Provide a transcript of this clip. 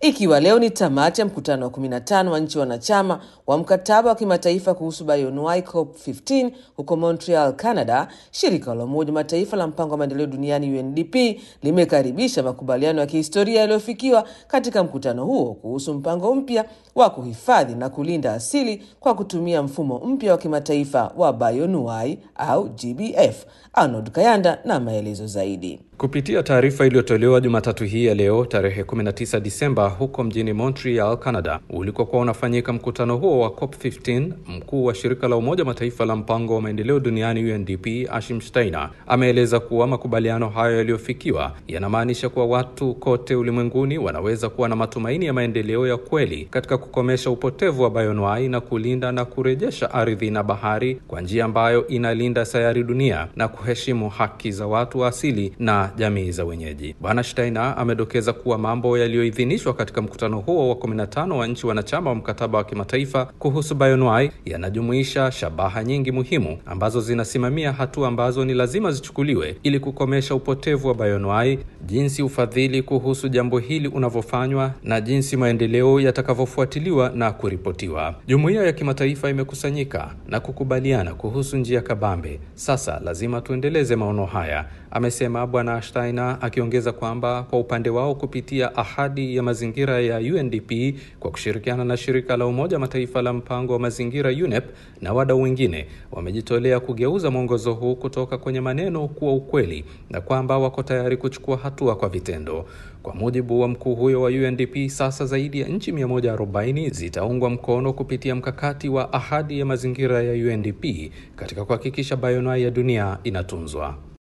ikiwa leo ni tamati ya mkutano wa 15 wa nchi wanachama wa mkataba wa kimataifa kuhusu bioanuwai COP15 huko Montreal, Canada. Shirika la Umoja Mataifa la mpango wa maendeleo duniani UNDP limekaribisha makubaliano ya kihistoria yaliyofikiwa katika mkutano huo kuhusu mpango mpya wa kuhifadhi na kulinda asili kwa kutumia mfumo mpya wa kimataifa wa bioanuwai au GBF. Arnold Kayanda na maelezo zaidi. Kupitia taarifa iliyotolewa Jumatatu hii ya leo tarehe 19 Disemba huko mjini Montreal, Canada, ulikokuwa unafanyika mkutano huo wa COP15, mkuu wa shirika la Umoja Mataifa la mpango wa maendeleo duniani UNDP Ashim Steiner ameeleza kuwa makubaliano hayo yaliyofikiwa yanamaanisha kuwa watu kote ulimwenguni wanaweza kuwa na matumaini ya maendeleo ya kweli katika kukomesha upotevu wa bioanuwai na kulinda na kurejesha ardhi na bahari kwa njia ambayo inalinda sayari dunia na kuheshimu haki za watu wa asili na jamii za wenyeji. Bwana Steiner amedokeza kuwa mambo yaliyoidhinishwa katika mkutano huo wa 15 wa nchi wanachama wa mkataba wa kimataifa kuhusu bioanuwai yanajumuisha shabaha nyingi muhimu ambazo zinasimamia hatua ambazo ni lazima zichukuliwe ili kukomesha upotevu wa bioanuwai, jinsi ufadhili kuhusu jambo hili unavyofanywa na jinsi maendeleo yatakavyofuatiliwa na kuripotiwa. Jumuiya ya kimataifa imekusanyika na kukubaliana kuhusu njia kabambe. Sasa lazima tuendeleze maono haya, amesema Bwana Steiner, akiongeza kwamba kwa upande wao kupitia ahadi ya mazingira ya UNDP kwa kushirikiana na shirika la Umoja Mataifa la mpango wa mazingira UNEP na wadau wengine wamejitolea kugeuza mwongozo huu kutoka kwenye maneno kuwa ukweli na kwamba wako tayari kuchukua hatua kwa vitendo. Kwa mujibu wa mkuu huyo wa UNDP, sasa zaidi ya nchi 140 zitaungwa mkono kupitia mkakati wa ahadi ya mazingira ya UNDP katika kuhakikisha bioanuwai ya dunia inatunzwa.